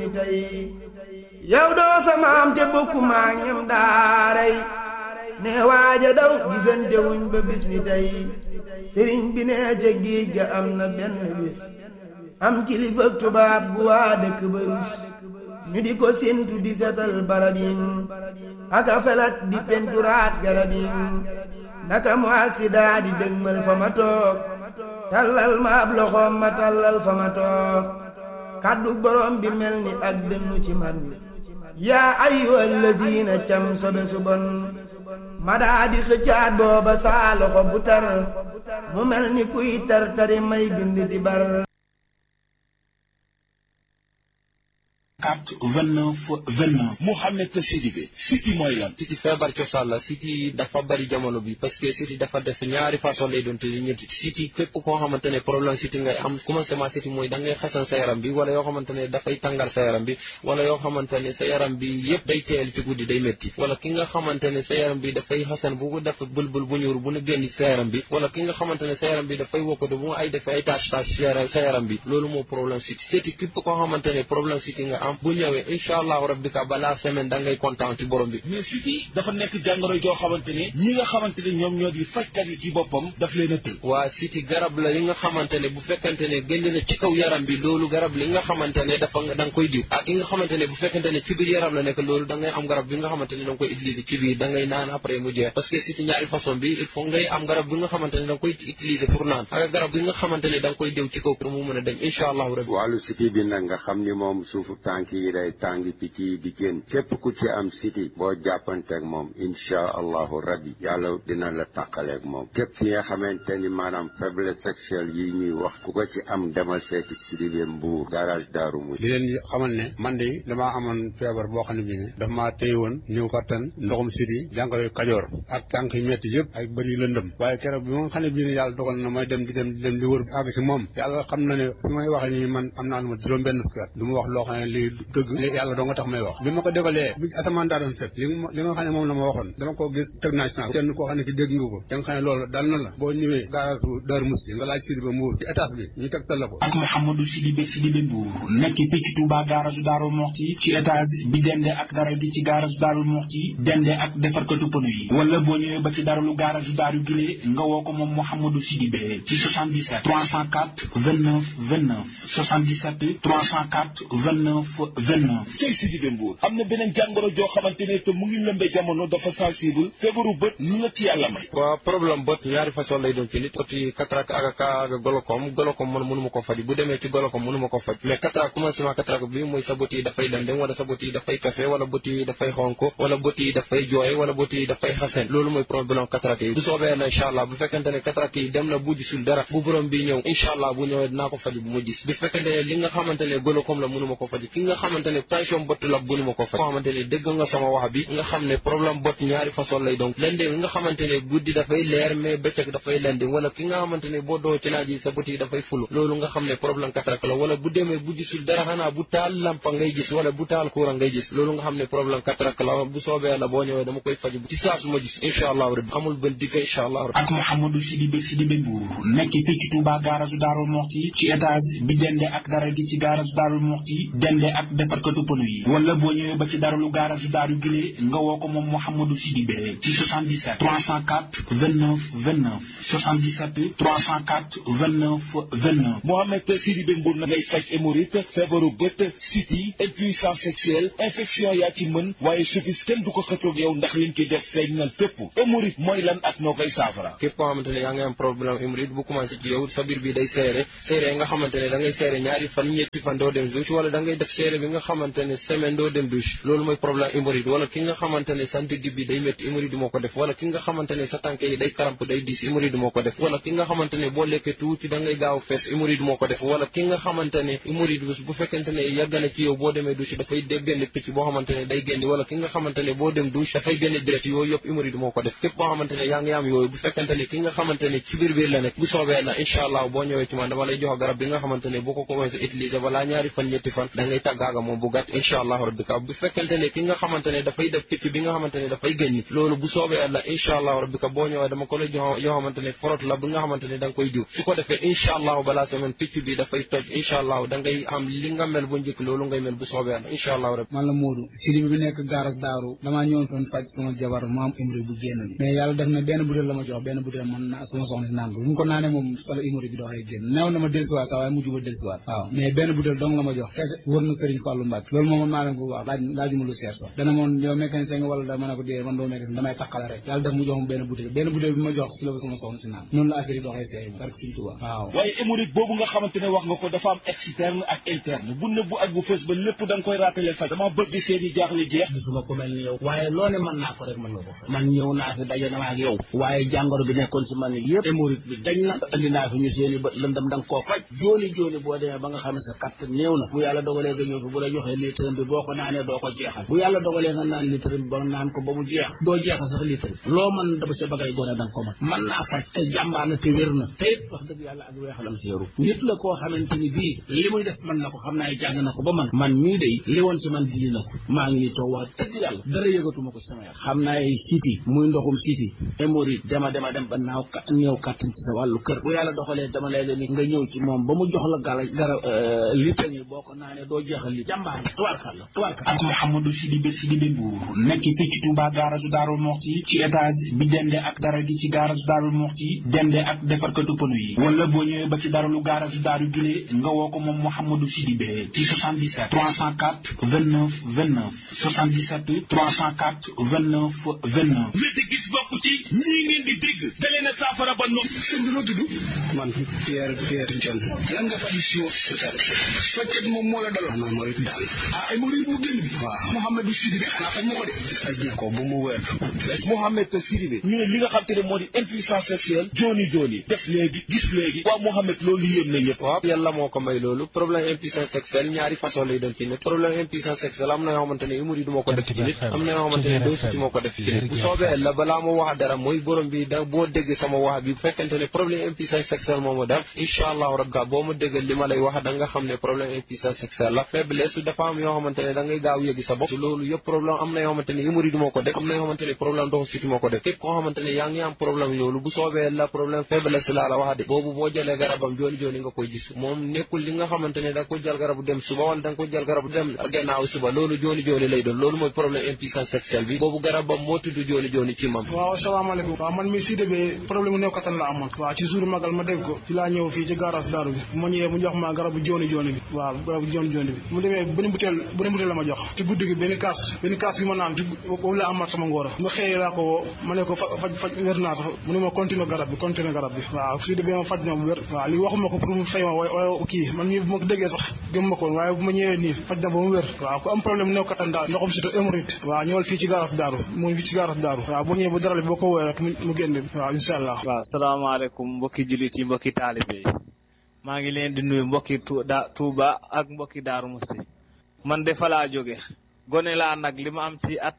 ni tey yow doo samaam te bokku maa ñam daaray ne waaja daw gisante wuñ ba bis ni tey sëriñ bi ne ca géej ga am na benn bis am kilifa tubaab bu waa dëkk ba rus ñu di ko séntu di setal barab yi aka felat di penturaat garab yi naka mu aksidaa di dëgmal fa ma toog tallal ma ab loxoom ma tallal fa ma toog kàddu borom bi mel ni ak dënnu ci man yaa ayyuhal ladiina cam sobe su bon ma daa di xëccaat booba saa loxo bu tar mu mel ni kuy tar tari may bind di bar 4 29 29 Mouhamed Sidibé siti mooy lan siti feebar cosaan la siti dafa bari jamono bi parce que siti dafa def ñaari façon lay doon te ñetti siti képp koo xamante ne problème siti ngay am commencement siti mooy da ngay xasan sa yaram bi wala yoo xamante ne dafay tàngal sa yaram bi wala yoo xamante ne sa yaram bi yëpp day teel ci guddi day métti wala ki nga xamante ne sa yaram bi dafay xasan bu ko def bëlbël bu ñuur bu ne génn sa yaram bi wala ki nga xamante ne sa yaram bi dafay wokkatu bu ay def ay tâche tâche sa yaram bi loolu moo problème siti siti képp koo xamante ne problème siti nga am bu ñëwee incha allahu rabbika balaa semaine da ngay kontaan ci borom bi mais siti dafa nekk jàngoro joo xamante ne ñi nga xamante ne ñoom ñoo di fajkat yi ci boppam daf leen a tël waa siti garab la yi nga xamante ne bu fekkente ne génn na ci kaw yaram bi loolu garab li nga xamante ne dafa da nga koy diw ak yi nga xamante ne bu fekkente ne ci biir yaram la nekk loolu da ngay am garab bi nga xamante ne da nga koy utiliser ci biir da ngay naan après mu jeex parce que siti ñaari façon bi il faut ngay am garab bi nga xamante ne da nga koy utiliser pour naan ak garab bi nga xamante ne da nga koy diw ci kaw pour mu mën a dem incha allahu rabbi wàllu siti bi nag nga xam ni moom suufu tànk yi day tàngi picc yi di génn képp ku ci am siti boo jàppanteeg moom inchaa allahu rabbi yàlla dina la tàqaleeg moom képp ki nga xamante ni maanaam faiblesse sexuelle yi ñuy wax ku ko ci am demal seeti Sidibé Mbuur garage daaru mu di leen xamal ne man de damaa amoon feebar boo xam ne bii ne dafa maa téye woon ñëw kattan ndoxum siti jàngoro kajoor ak tànk yu metti yëpp ak bëri lëndëm waaye keroog bi ma xam ne bii ne yàlla dogal na may dem di dem di dem di wër àgg si moom yàlla xam na ne fi may waxe nii man am naa lu ma juróom benn fukki at du ma wax loo xam ne lii dëgg yàlla doo nga tax may wax bi ma ko defalee bi asamaan daa doon set li li nga xam ne moom la ma waxoon dama ko gis teg naa ci kenn koo xam ne ki dégg nga ko da nga xam ne loolu dal na la boo ñëwee garage bu Daaru Musti nga laaj Sidibé Mbuur ci étage bi ñu tegtal la ko ak Mouhamadou Sidibé Sidibé Mbuur nekk fii ci Touba garage Daaru Muxti ci étage bi dende ak dara gi ci garage Daaru Muxti dende ak defarkatu pneu yi wala boo ñëwee ba ci daralu garage Daaru Gile nga woo ko moom Mouhamadou Sidibé ci 77 304 29 29 77 304 29 29 cey Sidibé Mbuur am na beneen jàngoro joo xamante ne te mu ngi lëmbe jamono dafa sensible feebaru bët lu la ci yàlla may waaw problème bët ñaari façon lay doon ci nit oti cataracte ak ak golokom golokom man mënu ma ko faj bu demee ci golokom mënu ma ko faj mais cataracte commencement cataracte bi mooy sa bët yi dafay lëndëm wala sa bët yi dafay kafe wala bët yi dafay xonko wala bët yi dafay jooy wala bët yi dafay xasen loolu mooy problème cataracte yi bu soobee na incha allah bu fekkente ne cataracte yi dem na bu gisul dara bu borom bi ñëw incha allah bu ñëwee dinaa ko faj bu ma gis bu fekkente ne li nga xamante ne golokom la mënu ma ko faj ki nga xamante ne tension bët la mënu ma ko faj koo xamante ne dégg nga sama wax bi nga xam ne problème bët ñaari façon lay donc lëndëm nga xamante ne guddi dafay leer mais bëccëg dafay lëndëm wala ki nga xamante ne boo doo ci naaj yi sa bët yi dafay fulu loolu nga xam ne problème cataracte la wala bu demee bu gisul dara xanaa bu taal lampa ngay gis wala bu taal courant ngay gis loolu nga xam ne problème cataracte la bu soobee la boo ñëwee dama koy faj ci saa su ma gis incha allahu rabbi amul benn digg incha allahu rabbi ak Mouhamadou Sidibé Sidibé Mbuur nekk fii ci Touba garage Daaru Muxti ci étage bi dende ak dara gi ci garage Daaru Muxti dende ak defarkatu pneu yi wala boo ñëwee ba ci daralu garage Daaru Gile nga woo ko moom Mouhamadou Sidibé ci 77 304 29 29 77 304 29 29 Mohamed Sidibé Mbuur na ngay faj hémorroïde feebaru bët siti impuissance sexuelle infection yaa ci mën waaye suffis kenn du ko xëccoog yow ndax liñ ci def feeñ na fépp hémorroïde mooy lan ak noo koy saafara képp koo xamante ne yaa ngi am problème hémorroïde bu commencé ci yow sa biir bi day seere seere nga xamante ne da ngay seere ñaari fan ñetti fan doo dem douche wala da ngay def seere bi nga xamante ne semaine doo dem douche loolu mooy problème hémorroïde wala ki nga xamante ne sa ndigg bi day métti hémorroïde moo ko def wala ki nga xamante ne sa tànk yi day karamp day diis hémorroïde moo ko def wala ki nga xamante ne boo lekkee tuuti da ngay gaaw fees hémorroïde moo ko def wala ki nga xamante ne hémorroïde bu fekkente ne yàgg na ci yow boo demee douche dafay dé génn picc boo xamante ne day génn wala ki nga xamante ne boo dem douche dafay génn direct yooyu yëpp hémorroïde moo ko def képp boo xamante ne yaa ngi am yooyu bu fekkente ne ki nga xamante ne ci biir biir la nekk bu soobee na incha allah boo ñëwee ci man dama lay jox garab bi nga xamante ne boo ko commencé utiliser balaa ñaari fan ñetti fan da ngay tàggaaga moom bu gàtt incha allahu rabbi ka bu fekkente ne ki nga xamante ne dafay def picc bi nga xamante ne dafay gëñ loolu bu soobee yàlla incha allahu rabbi ka boo ñëwee dama ko lay jox yoo xamante ne forot la bi nga xamante ne da nga koy diw su ko defee incha allahu balaa semaine picc bi dafay toj incha allahu da ngay am li nga mel bu njëkk loolu ngay mel bu soobee yàlla incha allahu rabbi man la Modou siri bi nekk gaaras daaru damaa ñëwoon doon faj sama jabar ma am hémorroïde bu génn bi mais yàlla def na benn butéel la ma jox benn butéel man na sama soxna si naan ko bu mu ko naanee moom sala hémorroïde bi doxee génn neew na ma dellusiwaat sax waaye mujj ba dellusiwaat waaw mais benn butéel dong la ma jox kese wër na Serigne Fallou Mbacke loolu moom man maa leen ko wax laaj laajuma lu seer sax dana moon yow mécanicien nga wala da ma ne ko dee man doo mécanicien damay taqale rek yàlla def mu jox ma benn butéel benn butéel bi ma jox si la sama soxna si naan noonu la affaire yi doxee seey barke Serigne Touba waaw waaye hémorroïde boobu nga xamante ne wax nga ko dafa am externe ak interne bu nëbbu ak bu fës ba lépp da nga koy raatale faj dama bëgg seen i jaaxle jeex gisuma ko mel ni yow waaye loo ne mën naa ko rek mën nga ko man ñëw naa fi daje naa ak yow waaye jàngoro bi nekkoon ci man yëpp hémorroïde bi dañ na andi naa fi ñu seen i bët lëndam da nga koo faj jooni jooni boo demee ba nga xam ne sa katt néew na bu yàlla dogalee nga ñëw fi bu la joxee litre bi boo ko naanee doo ko jeexal bu yàlla dogalee nga naan litre bi ba naan ko ba mu jeex doo jeexal sax litre bi loo mën dama sa bagay gone da nga ko mën mën naa faj te jàmbaar na te wér na te it wax dëgg yàlla ak weexalam séeru nit la koo xamante ni bii li muy def mën na ko xam naa jàng na ko ba man man mii day li woon si man dindi na ko maa ngi nii toog wax dëgg yàlla dara yëgatuma ko sama yaram xam naa ay siti muy ndoxum siti hémorroïde dema dema dem ba naaw ka néew kàttan ci sa wàllu kër bu yàlla doxalee dama lay leen nga ñëw ci moom ba mu jox la gala gara litre yi boo ko naanee doo jeexal li jàmbaar tubaarkàlla tubaarkàlla ak Mouhamadou Sidibé Sidibé Mbour nekk fii ci Touba garage Darou Moxti ci étage bi dende ak dara gi ci garage Darou Moxti dende ak defarkatu pneu yi wala boo ñëwee ba ci daralu garage Darou Gile nga woo ko moom Mouhamadou Sidibé ci 77 304 29 29 77 304 29 29 wéddi gis bokk ci ñii ngeen di dégg da leen a saafara ba nopp sëñ bi noo tudd man Pierre Pierre John lan nga faj si faccet moom moo la daloon man mooy daal ah ay mori bu génn bi waaw Mouhamadou Sidibé xanaa faj na ko de faj na ko bu mu wér Mouhamed Sidibé ñu ne li nga xam te ne moo di impuissance sexuelle jooni jooni def léegi gis léegi waaw Mouhamed loolu yéem na ñëpp waaw yàlla moo ko may loolu problème impuissance sexuelle ñaari façon lay doon ci nit problème impuissance sexuelle am na yoo xamante ne hémorroïde moo ko def ci nit am na yoo xamante ne doo siti moo ko def ci nit bu soobee la balaa ma wax dara mooy borom bi da boo dégg sama wax bi bu fekkente ne problème impuissance sexuelle moo ma def incha allahu rabbi boo ma déggal li ma lay wax da nga xam ne problème impuissance sexuelle la faiblesse dafa am yoo xamante ne da ngay gaaw yëgi sa bopp loolu yëpp problème am na yoo xamante ne hémorroïde moo ko def am na yoo xamante ne problème doxu siti moo ko def képp koo xamante ne yaa ngi am problème loolu bu soobee la problème faiblesse laa la wax de boobu boo jëlee garabam jooni jooni nga koy gis moom nekkul li nga xamante ne da nga ko jël garabu dem suba wala da nga ko jël garabu dem gannaaw suba loolu jooni jooni lay doon loolu mooy problème impuissance sexuelle bi boobu garabam moo tudd jooni jooni ci mam waaw asalaamaaleykum waaw man mi Sidibé problème mu néew kattan la amoon waaw ci jour magal ma dégg ko ci laa ñëw fii ci garage daaru bi ma ñëwee mu jox ma garabu jooni jooni bi waaw garabu jooni jooni bi mu demee benn butéel benn butéel la ma jox ci guddi gi benn kaas benn kaas bi ma naan ci boobu la amaat sama ngóor ma xëyee laa ko woo ma ne ko faj faj wér naa sax mu ne ma continuer garab bi continuer garab bi waaw Sidibé ma faj na bu wér waaw li waxuma ko pour mu fay ma waaye kii man mii bu ma ko déggee sax gëm ma ko woon waaye bu ma ñëwee nii faj na ba mu wér waaw ku am problème néew kattan daal ndoxam surtout hémorroïde waaw ñëwal fii ci garage daaru mu fii ci garage daaru waaw boo ñëwee bu dara boo ko woowee rek mu génn waaw incha allah waaw salaamaaleykum mbokki jullit yi mbokki taalibe yi maa ngi leen di nuyu mbokki Touba ak mbokki Daaru Musti man de fa laa jóge gone laa nag li ma am ci at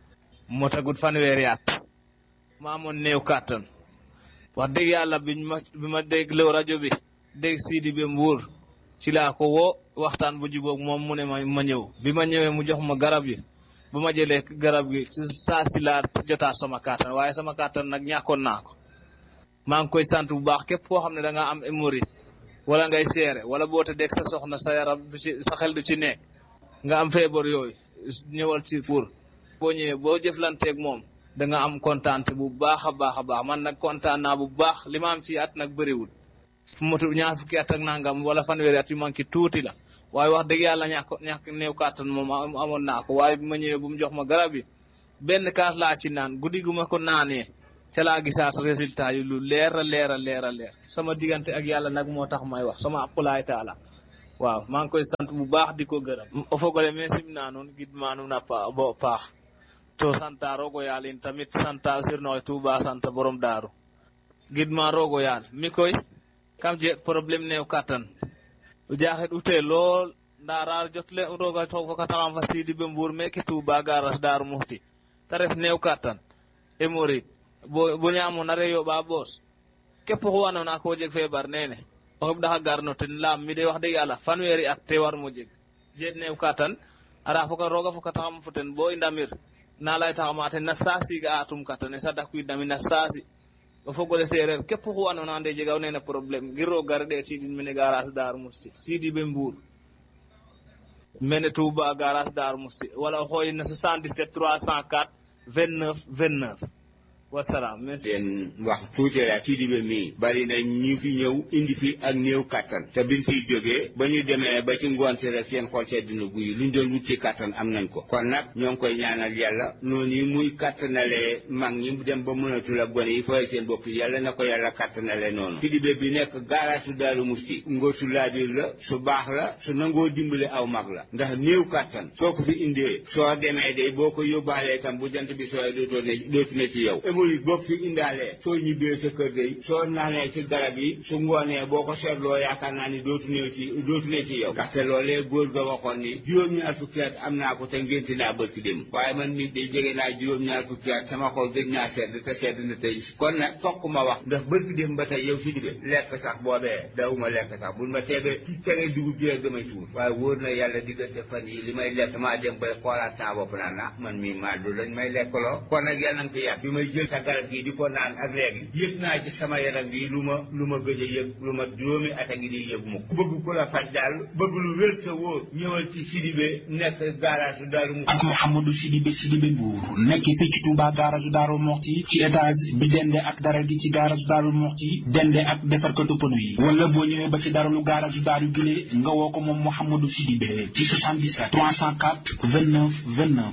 moo tagut fanweeri at ma amoon néew kàttan wax dëgg yàlla biñ ma bi ma dégloo rajo bi dégg Sidibé Mbour ci laa ko woo waxtaan bu jubóog moom mu ne ma ma ñëw bi ma ñëwee mu jox ma garab yi bu ma jëlee garab gi saa si laa jotaat sama kàttan waaye sama kàttan nag ñàkkoon naa ko maa ngi koy sant bu baax képp koo xam ne da nga am hémorroïde wala ngay seere wala boo tëddee sa soxna sa yaram du ci sa xel du ci nekk nga am feebar yooyu ñëwal ci pour boo ñëwee boo jëflanteeg moom da nga am kontaante bu baax a baax a baax man nag kontaan naa bu baax li ma am ci at nag bëriwul fu motu ñaar fukki at ak nangam wala fanweeri at yu manqué tuuti la waaye wax dëgg yàlla ñàkk ñàkk néew kàttan moom amoon naa ko waaye bi ma ñëwee bu mu jox ma garab yi benn kaas laa ci naan guddi gu ma ko naanee ca laa gisaat résultat yi lu leer a leer a leer a leer sama diggante ak yàlla nag moo tax may wax sama aqulaay taala waaw maa ngi koy sant bu baax di ko gërëm o fogole me simna nuun gidma nuun a bo paax to santa rogo yaal in tamit santa sirnoxe Tuuba santa borom daaru gidma rogo yaal mi koy kam je problème neew kattan o jaxet ute lool nda raar jotle roga fokataxam fa Sidibé Mbour meke Tuuba garas daaru muxti te ref neew kattan hémorroïde bo bo ñaamona re yoɓa boos képp xu andoona ko jeg feebar nene o xeɓ ɗaxa garno ten laam mi de wax dëgg yàlla fanweeri at te war mo jeg je new katan ara foka roga foka taxam foten bo i ndamir na lay taxamate na saasi ga atum katane sa dak kuidami na saasi o fogole sereer képp xu andona ande jegaw nene problème ngir o gar ɗe tidin mene garage dar musti sidi ɓe mbour mene touba garage dar musti wala o xooyin na 77 304 29 29 wasalaam merci leen wax tuuti rek kii di ba mii bari na ñu fi ñëw indi fi ak néew kattan te biñ fiy jógee ba ñu demee ba ci ngoon si rek seen xol sedd na guy luñ doon wut ci kattan am nañ ko kon nag ñoo ngi koy ñaanal yàlla noonu yi muy kattanalee mag ñi dem ba mënatul ak gone yi fooy seen bopp yàlla na ko yàlla kattanale noonu kii di ba bi nekk gaaraasu Daaru Musti ngóor su laabiir la su baax la su nangoo dimbale aw mag la ndax néew kattan soo ko fi indee soo demee de boo ko yóbbaalee tam bu jant bi sooy dootoo ne dootu ne ci yow hémorroïde boo fi indaalee soo ñibbee sa kër day soo naanee ci garab yi su ngoonee boo ko seetloo yaakaar naa ni dootu ne ci dootu ne ci yow ndaxte loolee góor ga waxoon ni juróom-ñaar fukki at am naa ko te ngénti naa bërki dem waaye man nit day jege naa juróom-ñaar fukki at sama xol gëj naa sedd te sedd na tey kon nag fokk ma wax ndax bërki dem ba tey yow si dibe lekk sax boobee dawuma lekk sax bul ma teebee ci tere dugub ji rek damay tuur waaye wóor na yàlla diggante fan yi li may lekk maa dem bay xoolaat saa bopp naa na man mii maa du lañ may lekkaloo kon nag yàlla na ko yàq bi may jël sa garab gi di ko naan ak léegi yëg naa ci sama yaram bi lu ma lu ma gëj a yëg lu ma juróomi at a ngi di yëg mu bëgg ku la faj daal bëgg lu wér te wóor ñëwal ci Sidibé nekk garage Daaru Musti ak Mouhamadou Sidibé Sidibé Mbour nekk fii ci Touba garage Daaru Muxti ci étage bi dende ak dara gi ci garage Daaru Muxti dende ak defarkatu pono yi wala boo ñëwee ba ci daralu garage Daaru Gile nga woo ko moom Mouhamadou Sidibé ci 77 304 29 29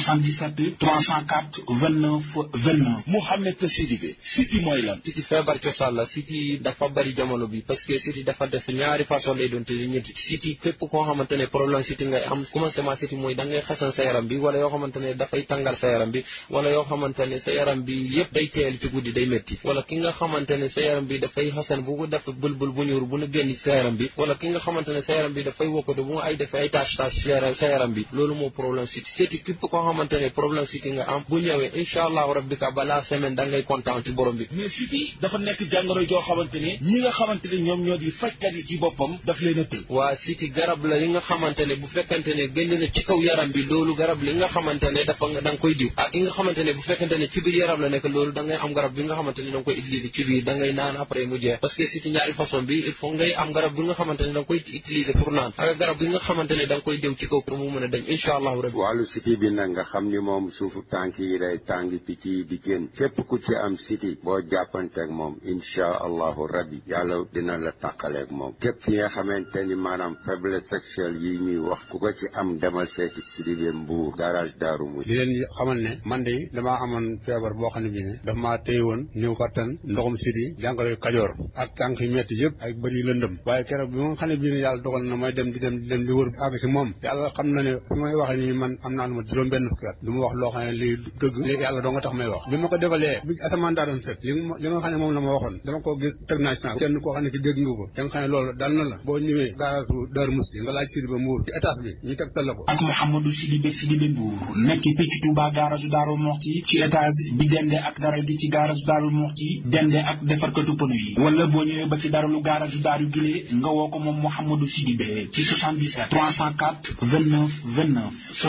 77 304 29 29 Mouhamed Sidibé siti mooy lan siti feebar cosaan la siti dafa bari jamono bi parce que siti dafa def ñaari façon lay doon te ñetti siti képp koo xamante ne problème siti ngay am commencement siti mooy da ngay xasan sa yaram bi wala yoo xamante ne dafay tàngal sa yaram bi wala yoo xamante ne sa yaram bi yëpp day teel ci guddi day métti wala ki nga xamante ne sa yaram bi dafay xasan bu ko def bulbul bu ñuur bu nu génn sa yaram bi wala ki nga xamante ne sa yaram bi dafay wokkatu bu ay def ay tâche tâche sa yaram bi loolu moo problème siti siti képp koo xamante ne problème siti nga am bu ñëwee incha allahu rabbi ka balaa semaine da ngay kontaan ci borom bi mais siti dafa nekk jàngoro joo xamante ne ñi nga xamante ne ñoom ñoo di fajkat yi ci boppam daf leen a tëj waa siti garab la li nga xamante ne bu fekkante ne génn na ci kaw yaram bi loolu garab li nga xamante ne dafa da nga koy diw ak yi nga xamante ne bu fekkante ne ci biir yaram la nekk loolu da ngay am garab bi nga xamante ne da nga koy utiliser ci biir da ngay naan après mu jeex parce que siti ñaari façon bi il faut ngay am garab bi nga xamante ne da nga koy utiliser pour naan ak garab bi nga xamante ne da nga koy diw ci kaw pour mu mën a dem incha allahu rabbi wàllu siti bi nag nga xam ni moom suufu tànk yi day tàngi picc yi di génn képp ku ci am siti boo jàppanteeg moom insha allahu rabbi yàlla dina la tàqaleeg moom képp ki nga xamante ni maanaam faiblesse sexuelle yi ñuy wax ku ko ci am demal seeti Sidibé Mbour garage Daaru Musti di leen xamal ne man de damaa amoon feebar boo xam ne bii ne daf maa téye woon néew kattan ndoxum siti jàngoro kajoor ak tànk yu metti yëpp ak bëri lëndëm waaye keroog bi nga xam ne bii ne yàlla dogal na may dem di dem di dem di wër àgg si moom yàlla xam na ne fi may waxee nii man am naa lu ma juróom benn fukki at du ma wax loo xam ne lii dëgg li yàlla doo nga tax may wax bi ma ko defalee bi asamaan daa doon set li li nga xam ne moom la ma waxoon dama ko gis teg naa ci kenn koo xam ne ki dégg nga ko da nga xam ne loolu dal na la boo ñëwee garage Daaru Musti nga laaj Sidibé Mbour ci étage bi ñu tegtal la ko ak Mouhamadou Sidibé Sidibé Mbour nekk fii ci Touba garage Daaru Muxti ci étage bi dende ak dara gi ci garage Daaru Muxti dende ak defarkatu pono yi wala boo ñëwee ba ci daralu garage Daaru Gile nga woo ko moom Mouhamadou Sidibé ci 77 304 29 29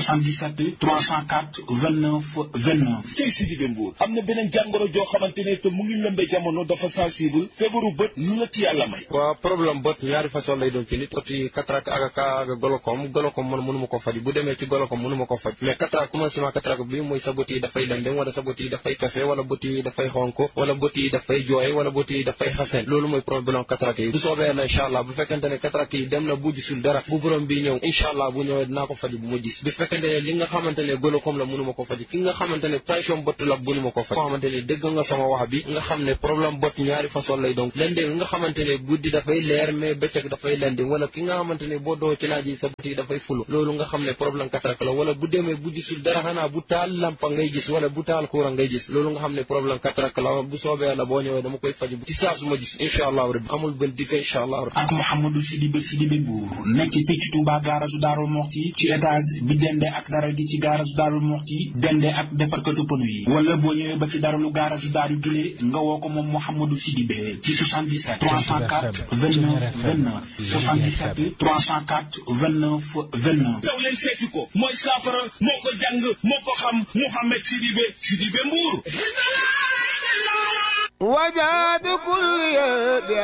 77 304 29 29 cey Sidibé Mbour am na beneen jàngoro joo xamante ne te mu ngi lëmbe jamono dafa sensible feebaru bët lu la ci yàlla may waaw problème bët ñaari façon lay doon ci nit oti cataracte ak ak golokom golokom man mënu ma ko faj bu demee ci golokom mënu ma ko faj mais cataracte commencement cataracte bi mooy sa bët yi dafay lendem wala sa bët yi dafay kafe wala bët yi dafay xonk wala bët yi dafay jooy wala bët yi dafay xasen loolu mooy problème cataracte yi bu soobee na incha allah bu fekkente ne cataracte yi dem na bu gisul dara bu borom bi ñëw incha allah bu ñëwee dinaa ko faj bu ma gis bu fekkente ne li nga xamante ne golokom la mënu ma ko faj ki nga xamante ne tension bët la mënu ma ko faj xamante ne dégg nga sama wax bi nga xam ne problème bët ñaari façon lay donc lendem nga xamante ne guddi dafay leer mais bëccëg dafay lendem wala ki nga xamante ne boo doo ci naaj yi sa bët yi dafay fulu loolu nga xam ne problème cataracte la wala bu demee bu gisul dara xanaa bu taal lampa ngay gis wala bu taal courant ngay gis loolu nga xam ne problème cataracte la bu soobee la boo ñëwee dama koy faj ci saa su ma gis incha allahu rabbi amul benn dikk incha allahu rabbi ak Mouhamadou Sidibé Sidibé Mbour nekk fii ci Touba garage Daaru Muxti ci étage bi dende ak dara gi ci garage Daaru Muxti dende ak defarkatu pono yi wala boo ñëwee ñëwee ba ci daralu garage daaru gile nga woo ko moom Mouhamadou Sidibé ci 77 304 29 29 77 304 29 29 daw leen seeti ko mooy saafara moo ko jàng moo ko xam Mouhamed Sidibé Sidibé Mbour وجاد كل